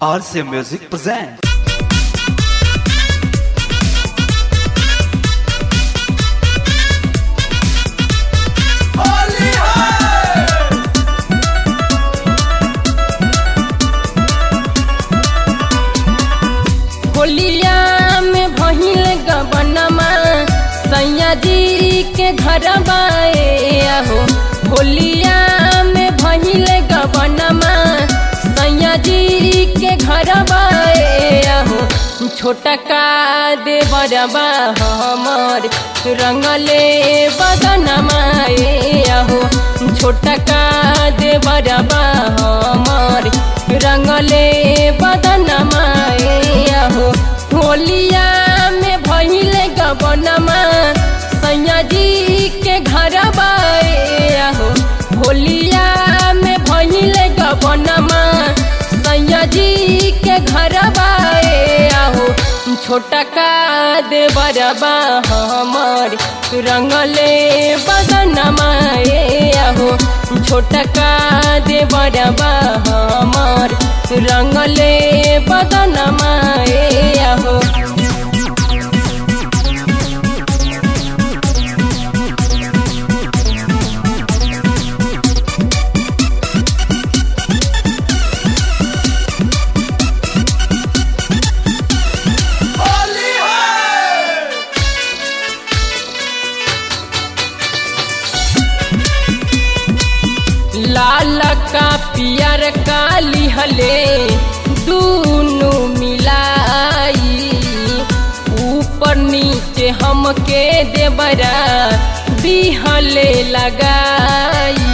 RCA Music presents. होलिया में भहिल गबनमा सैया जी के घर आहो होलिया में भहिल गबनमा सैया जी के घर आहो छोटा का दे बरबा हमर रंगले बदनमा आहो छोटा का दे बरबा हमर रंगले बदनमा आहो होलिया में भइल गबनमा सैया जी के घर आहो होलिया में भइल गबनमा सैया जी के घर आहो छोटा का दे बरबा हमर रंगले बदनमा आहो छोटा का दे बरबा हमर रंगले बदनमा आहो लाल का पियर का लिहले दूनु मिलाई ऊपर नीचे हमके देबरा दिहले लगाई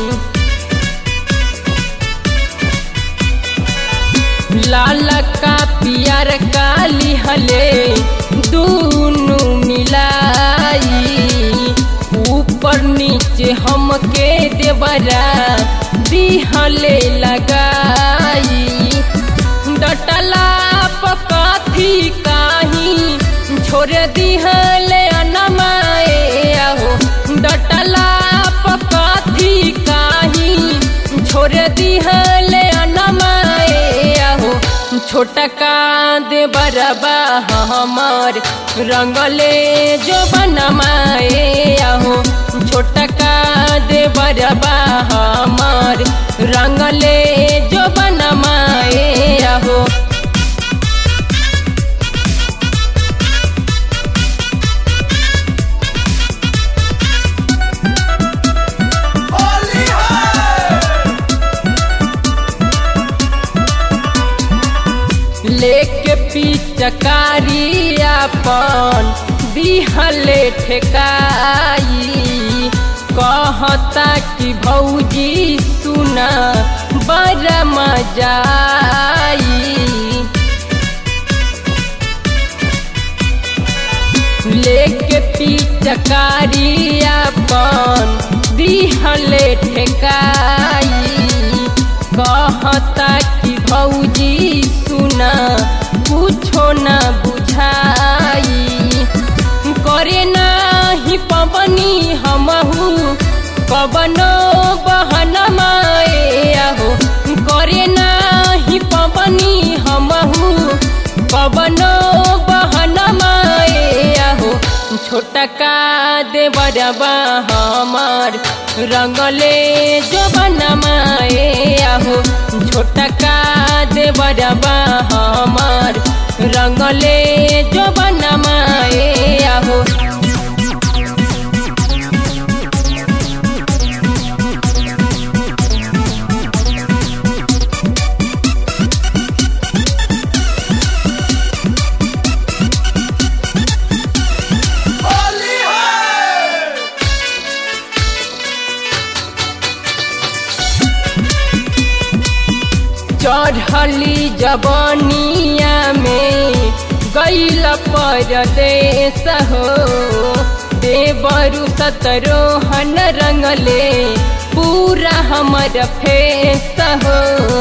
लाल का पियर का लिहले दूनु मिलाई ऊपर नीचे हमके देवरा दिहले लगाई डटला पकाथी काही छोड़ दिहले अनमाए आहो डटला पकाथी काही छोड़ दिहले अनमाए आहो छोटा का दे बरबा हमर रंगले जो बनमाए आहो छोटा का दे बरबा हमर रंगले जो बनमाए आहो लेके पिचकारी अपन दिहले ठेकाई कहता कि भौजी सुना बड़ा मजा आई लेके पिचकारी अपन दिहले ठेकाई कहता कि भौजी सुना कुछो न बुझाई करे नाही पवनी हमहू कबनो बहनमा आहो करे नाही पवनी हमहू कबनो बहनमा आहो छोटा का दे बरबा हमार रंगले जो बनमा आहो छोटा का दे बरबा हमार रंगले जो बनमा आहो चढ़ली जबनिया में गैल परदेश हो देवरु सतरोहन रंगले पूरा हमर फेस हो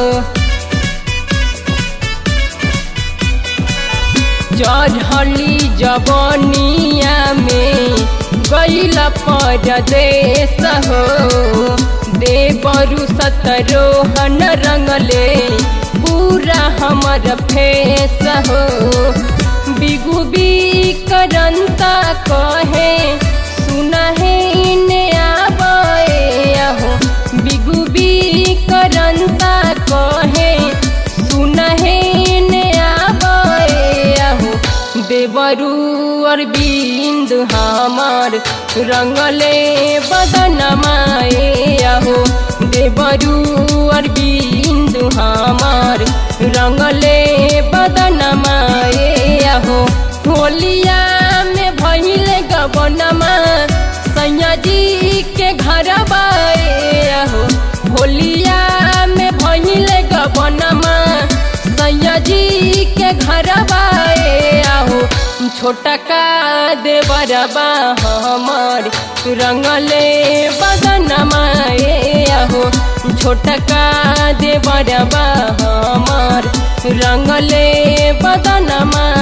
चढ़ली जबनिया में गैल परदेश हो देवरु सतरोहन रंगले पूरा पूरा हमर फेस हो बिगु बी करंता कहे सुना है ने आबे हो बिगु बी करंता कहे सुना है ने आबे हो देवरू अरविंद हमार रंगले बदनमाए हो देवरू अरविंद हमार रंगले बदनमाए हो होलिया में भइल गबनमा सैया जी के घर बाए हो होलिया में भइल गबनमा सैया जी के घर बाए हो छोटा का देवरबा हमर रंगले बदनमाए हो छोटा का देवरबा हमर रंगले बदनमा